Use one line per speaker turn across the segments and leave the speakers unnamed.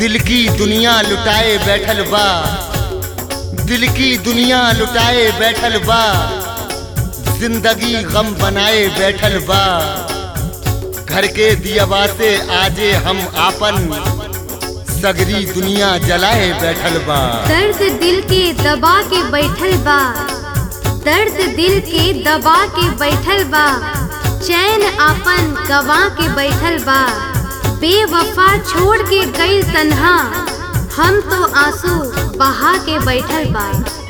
दिल की दुनिया लुटाए बैठल बा दिल की दुनिया लुटाए बैठल बा जिंदगी गम बनाए बैठल बा घर के दियावा से आजे हम आपन सगरी दुनिया जलाए बैठल बा
दर्द दिल के दबा के बैठल बा दर्द दिल के दबा के बैठल बा चैन आपन गवा के बैठल बा बेवफा छोड़ के गई तन्हा हम तो आंसू बहा के बैठल बा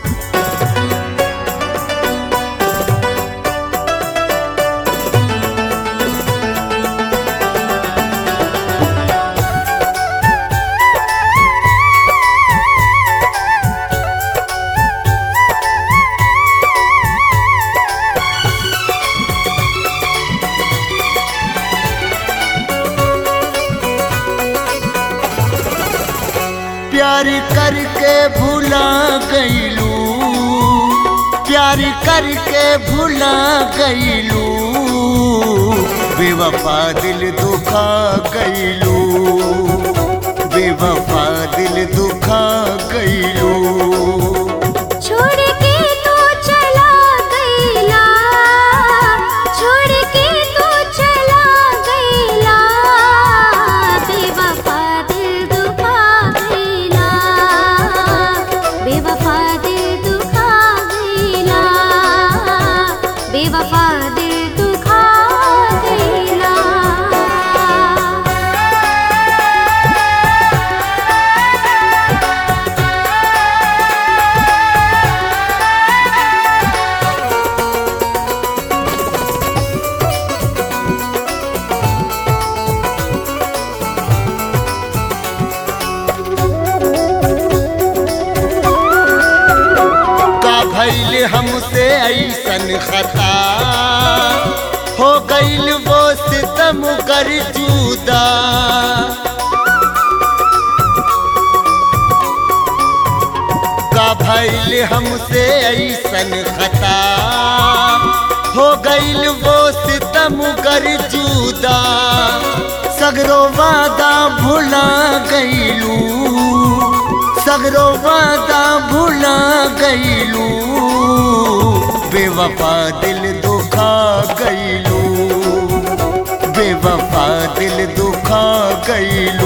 प्यार करके भुला गईलू प्यार करके भुला गईलू बेवफा दिल दुखा गईलू बेवफा दिल दुखा गईलू
छोड़ के तू चला गईला छोड़ के तू चला गईला बेवफा दिल दुखा गईला बेवफा दिल दुखा गईला बेवफा दिल दुखा गईला
का भइल हमसे ऐसन खता हो गईल वो सितम कर जुदा का भइल हमसे ऐसन खता हो गईल वो सितम कर जुदा सगरो वादा भुला गईलू सगरो वादा भुला गईलू बेवफा दिल दुखा गईलू बेवफा दिल दुखा गईलू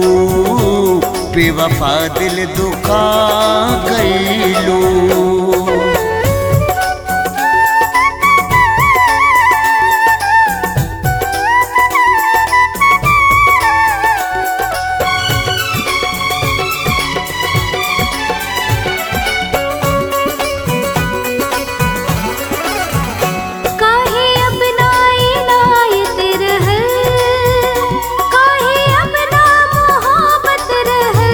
बेवफा दिल दुखा गईलू
काहे अब ना इनायत रहल काहे अब ना मोहब्बत रहल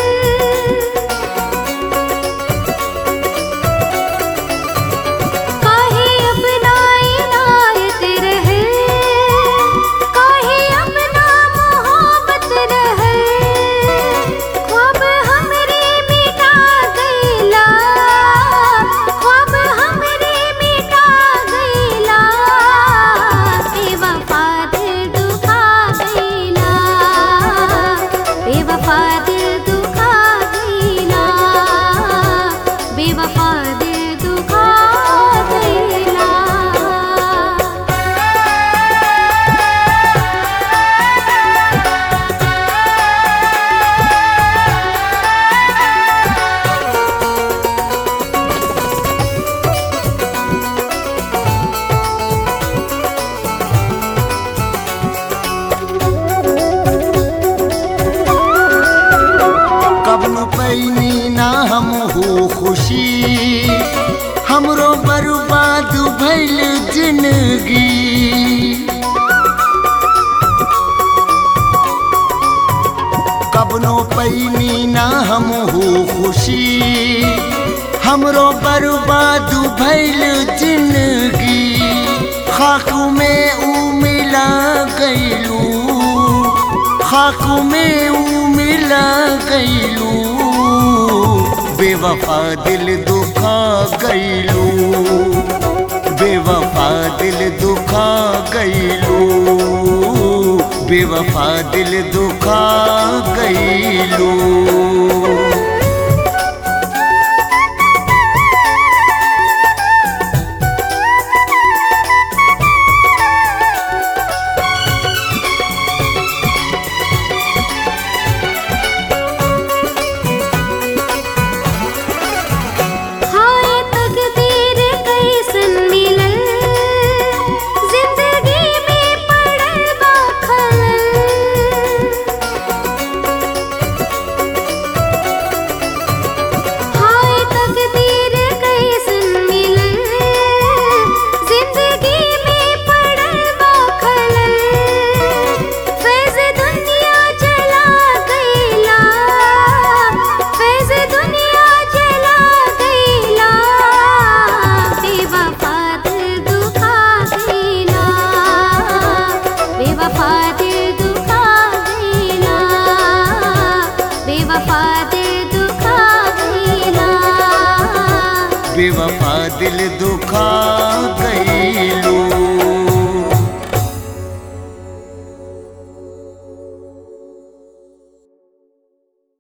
काहे अब ना इनायत रहल काहे अब ना मोहब्बत रहल ख्वाब हमरे मिटा गईला ख्वाब हमरे मिटा गईला बेवफा दिल दुखा गईला बेवफा दिल दुखा गईला बेवफा दिल दुखा गईला
कबन पैनी ना हम हो खुशी हमरो बर्बाद भइल जिंदगी कबनो पैनी ना हम हो खुशी हमरो बर्बाद भइल जिंदगी खाक में ऊ मिला गईलू खाक में ऊ मिला गईलू बेवफा दिल दुखा गईलू बेवफा दिल दुखा गईलू बेवफा दिल दुखा गईलू
हाय तकदीर कैसन मिलल जिंदगी में पड़ल बा खलल हाय तकदीर कैसन मिलल जिंदगी में पड़ल बा खलल फैज़ दुनिया चला गईला फैज़ दुनिया चला गईला बेवफा दिल दुखा गईला बेवफा दिल दुखा गईला बेवफा दिल दुखा गईला
बेवफा दिल दुखा गईलू